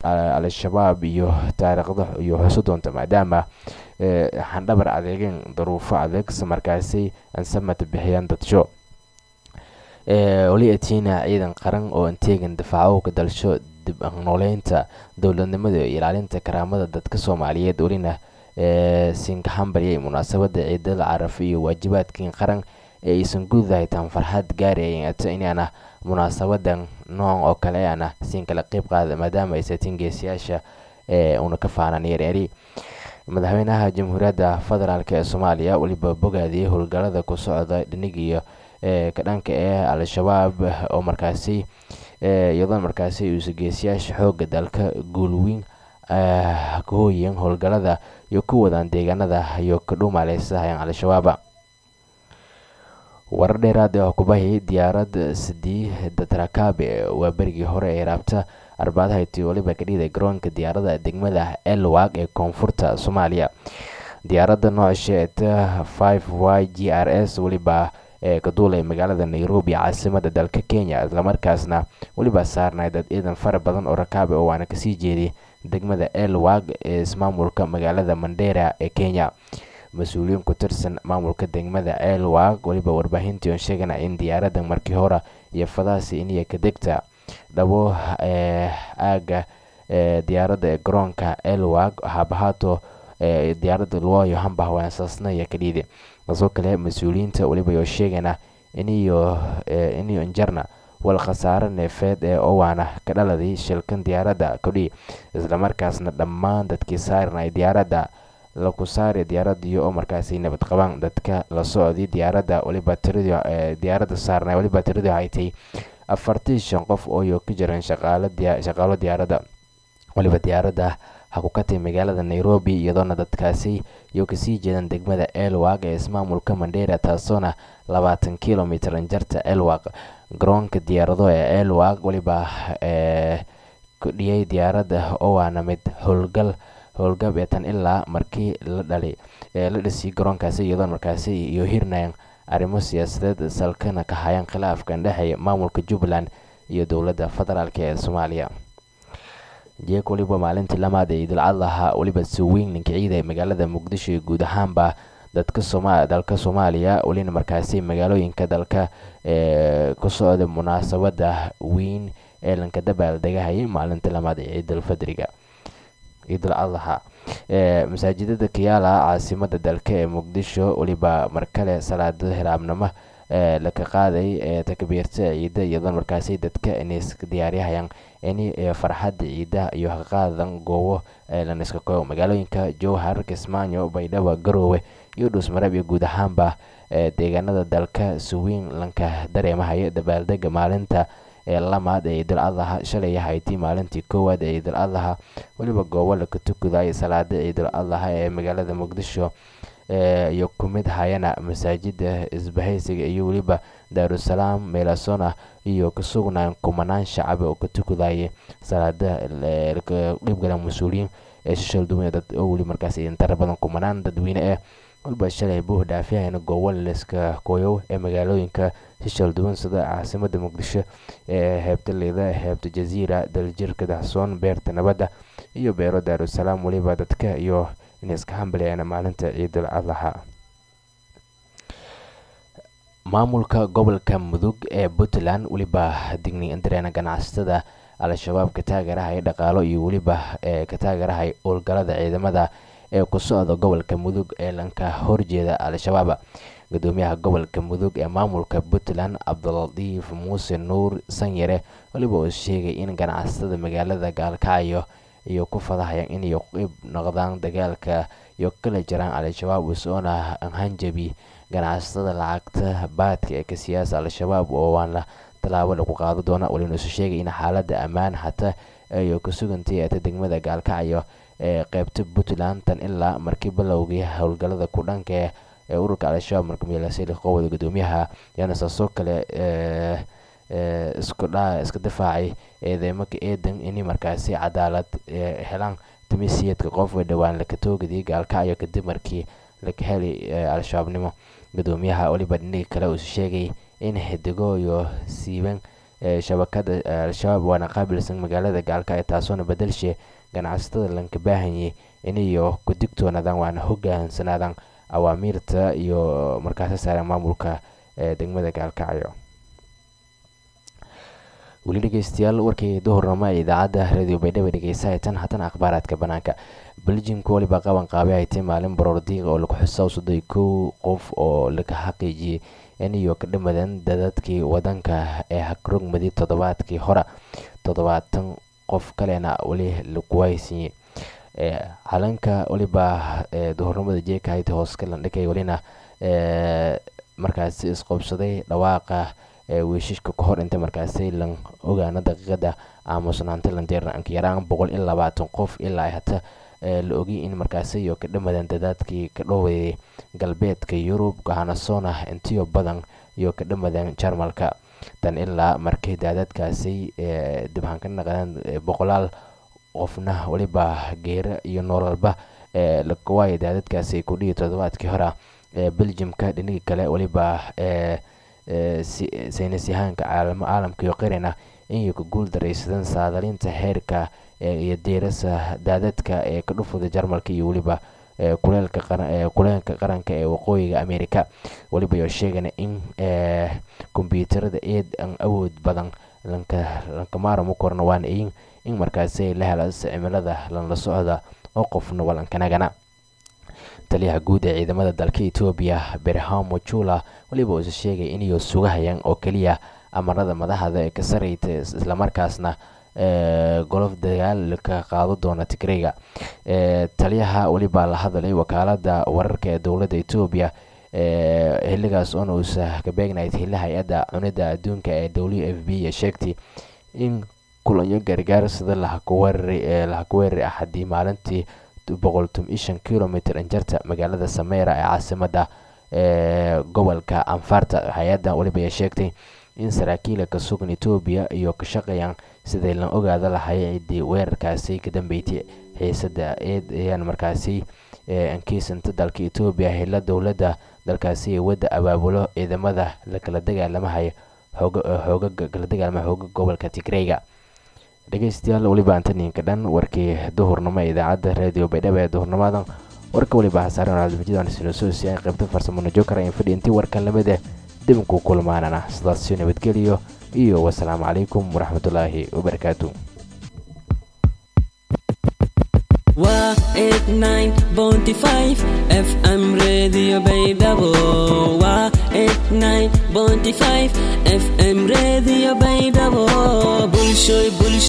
al-shabaab iyo taariikhda iyo xuso doonta maadaama xandhabar adeegeen daruufo adeeg markaasi ansamata bixiyaan dadsho weli atina ciidan qaran oo anteegan difaaco ka dalsho dib nooleynta dowladnimada iyo ilaalinta karaamada dadka soomaaliyeed welina sinkaxambaryay munaasabada ciidal caraf iyo waajibaadkii qaran ee aysan gudahay tan farxad gaarayata inaana munaasabadan nooc oo kale ana siin kala qeyb qaada maadaama ay satiin geesiyaasha una ka faanaan yareeri madaxweynaha jamhuuriyadda federaalk ee soomaaliya weliba bogaadiyey howlgalada ku socda dhinigiyo ka dhanka ee al-shabaab oo markaasi iyadoo markaasi uusa geesiyaasha xooga dalka guulweyn kahooyin howlgalada iyo ku wadaan deegaanada iyo ka dhuumaaleysahayan al-shabaaba warar dheeraad oo kubahi diyaarad sidii datrakabe waa berigii hore ee raabta arbaadahayti waliba ka dhiiday garoonka diyaarada degmada elwag ee koonfurta soomaaliya diyaaradda noocasheeta five y g r s weliba ee ka duulay magaalada nairobi caasimada dalka kenya islamarkaasna weliba saarnay dad ciidan fara badan oo rakaabe oo waana kasii jeeday degmada elwag ee ismaamulka magaalada mandera ee kenya mas-uuliyiin ku tirsan maamulka degmada elwag weliba warbaahintii oon sheegana in diyaaradda markii hore iyo fadaasi iniya ka degta dhabo aaga diyaaradda ee garoonka elwag habahaato diyaaradda luoyo hambah waansaasna iyo ka dhiidi kasoo kale mas-uuliyiinta weliba yoo sheegana iniyo iniyo injarna wal khasaare neefeed ee owaana ka dhaladay shilkan diyaaradda kudhi islamarkaasna dhammaan dadkii saarnay diyaaradda laku saari diyaaradiyo oo markaasi nabad qabaan dadka la socday diyaaradda waliba tiradii diyaaradda saarnay waliba tiradii haytay afartii shan qof ooyo ka jiran shaqaalo diyaaradda waliba diyaaradda hakukatay magaalada nairobi iyadoona dadkaasi iyo kasii jeedan degmada elwag ee ismaamulka mandera taasoona labaatan kilomitr anjarta elwag garoonka diyaarado ee elwag waliba kudhiyay diyaaradda oo waana mid howlgal howlgab ee tan ilaa markii la dhalay la dhisay garoonkaasi iyadoon markaasi iyo hirnayan arrimo siyaasadeed salkana ka hayaan khilaafkan dhexeeya maamulka jubbaland iyo dowladda federaalk ee soomaaliya jeek weliba maalintii lamaad ee idilcadlaha weliba suweyn ninka ciida ee magaalada muqdisho iyo guud ahaanba dadka sooma dalka soomaaliya welina markaasi magaalooyinka dalka ee ku socda munaasabada weyn ee lanka dabaaldegahayay maalintii lamaad ee ciidal fadriga ciidul adlaha masaajidada kiyaala caasimada dalka ee muqdisho weliba markale salaada hiraabnimo laka qaaday ee takbiirta ciida iyadoon markaasi dadka inayska diyaaryahayaan ini farxadda ciida iyo haqaadan goobo laniska koyo magaalooyinka jowhar kismaayo baydhabo garoowe iyo dhuusmareb iyo guud ahaanba deegaanada dalka suweyn lanka dareemahaya dabaaldega maalinta ee lamaad ee ciidul adlaha shalay haytay maalintii koowaad ee ciidul adlaha weliba goobo laka tukaday salaada ciidul adlaha ee magaalada muqdisho iyo ku mid hayana masaajida isbahaysiga iyo weliba daarusalaam meelasona iyo ka sugnaan kumanaan shacab oo ka tukadaya salaada qeybgala mas-uuliyiin ee shishal duwan dad oo weli markaas intara badan kumanaan dadweyne eh waliba shalay buux dhaafiyahayna goobo leska koyow ee magaalooyinka shishal duwan sida caasimada muqdisho ee heebta liida heebta jaziira daljirka daxsoon beerta nabadda iyo beero daarusalaam weliba dadka iyo inay iska hambaliyaan maalinta ciidul adlaha maamulka gobolka mudug ee puntland weliba digni dareena ganacsatada al-shabaab ka taagarahay dhaqaalo iyo weliba ee ka taagarahay howlgalada ciidamada ee ku socda gobolka mudug ee lanka horjeeda al-shabaab gudoomiyaha gobolka mudug ee maamulka puntland cabdilatiif muuse nuur sanyare weliba uu sheegay in ganacsatada magaalada gaalkacyo iyo ku fadahayaan inay qeyb noqdaan dagaalka iyo kala jiraan al-shabaab usoona hanjabi ganacsatada lacagta baadka ee ka siyaasa al-shabaab oo waana tallaabo lagu qaado doona walina isu sheegay in xaaladda ammaan xataa ay ku sugantay eeta degmada gaalkacyo ee qeybta puntland tan ilaa markii bilowgii howlgalada ku dhanka ee ururka al-shabaab markamiilasili qowda gudoomiyaha yaana saasoo kale iska difaacay eedeymoka eedan ini markaasi cadaalad helaan timisiyeedka qof dhowaan laka toogadii gaalkacyo kadib markii laka helay al-shabaabnimo gudoomiyaha weliba dhiniga kale uu sheegay in xidigo iyo siiban shabakada al-shabaab waana qaabilsan magaalada gaalkacyo taasoona bedelshe ganacsatada lanka baahanyay inayo ku digtoonaadaan waana hogaansanaadaan awaamiirta iyo markaasi saareen maamulka degmada gaalkacyo weli dhegeystayaal warkii duhurnimo ee idaacadda radio baydhabo dhegeysahaytan haddana akhbaaraadka banaanka beljimka weliba qaban qaabay haytay maalin baroor diiqa oo lagu xusaa soday kow qof oo laga xaqiijiyey iniyo ka dhamadan dadadkii wadanka ee hagrogmadi toddobaadkii hore toddobaatan qof kalena weli lagu haysiiyey calanka weliba duhurnimada jeeka hayta hoos ka landhigay welina markaasi isqoobsaday dhawaaqa wiishishka ka hor inta markaasi lan ogaana daqiiqada aamusnaanta landeerna anka yaraan boqol iyo labaatan qof ilaa hata la ogay in markaasi iyo ka dhamadan dadaadkii ka dhoweyay galbeedka yurub gahanasona intiyo badan iyo ka dhamadan jarmalka tan ilaa markii daadadkaasi dibhaan ka naqdeen boqolaal qofna weliba geera iyo nololba lawaayo daadadkaasi kudhihi toddobaadkii hore beljimka dhinigii kale weliba saynis yahaanka caalamka iyo qirina inay ku guul daraysadeen saadalinta heerka iyo diirasa daadadka ee ka dhufuda jarmalka iyo weliba kuleelka qaranka ee waqooyiga america weliba yoo sheegana in kombyuutarada eed an awood badan lankamaaramo korna waana in in markaasi la hela cimilada lanla socda oo qofna walankanagana taliyaha guud ee ciidamada dalka etoobiya berhamo jula weliba uuse sheegay inay sugahayaan oo keliya amarada madaxda ee ka sareyta islamarkaasna golof dagaal ka qaado doona tigreyga taliyaha weliba la hadalay wakaalada wararka ee dowladda etoobiya xiligaas oona uusa ka beegnayd hila hay-adda cunida adduunka ee w f b ee sheegtay in kulanyo gargaar sida lahakuweerari axadii maalintii boqol toban shan kilomitr injarta magaalada sameera ee caasimada gobolka anfarta hay-adda weliba ay sheegtay in saraakiila ka sugan etoobiya iyo ka shaqeeyaan sidii la ogaada lahay ciddii weerarkaasi ka dambeysay xiisada eed ayaan markaasi ankiisanta dalka etoobiya hela dowladda dalkaasi ee wadda abaabulo ciidamada lakala dagaalamahay xoogaga kala dagaalama xooga gobolka tigreyga dhegeystayaal weliba antaninka dhan warkii duhurnimo ee idaacadda radio baydhabo ee duhurnimadan warka weliba hasaaren cabdimajid sinosoosi ay qaybta farsamona jookara in fadhi intii warkan lamid eh dibinku kulmaanana sidaasio nabadgeliyo iyo wasalaamu calaykum waraxmatullaahi wabarakaatu waa eight nine bounty five fm radio baydhabo waa eight nine bounty five fm radio baydhabo bulshoy bulsho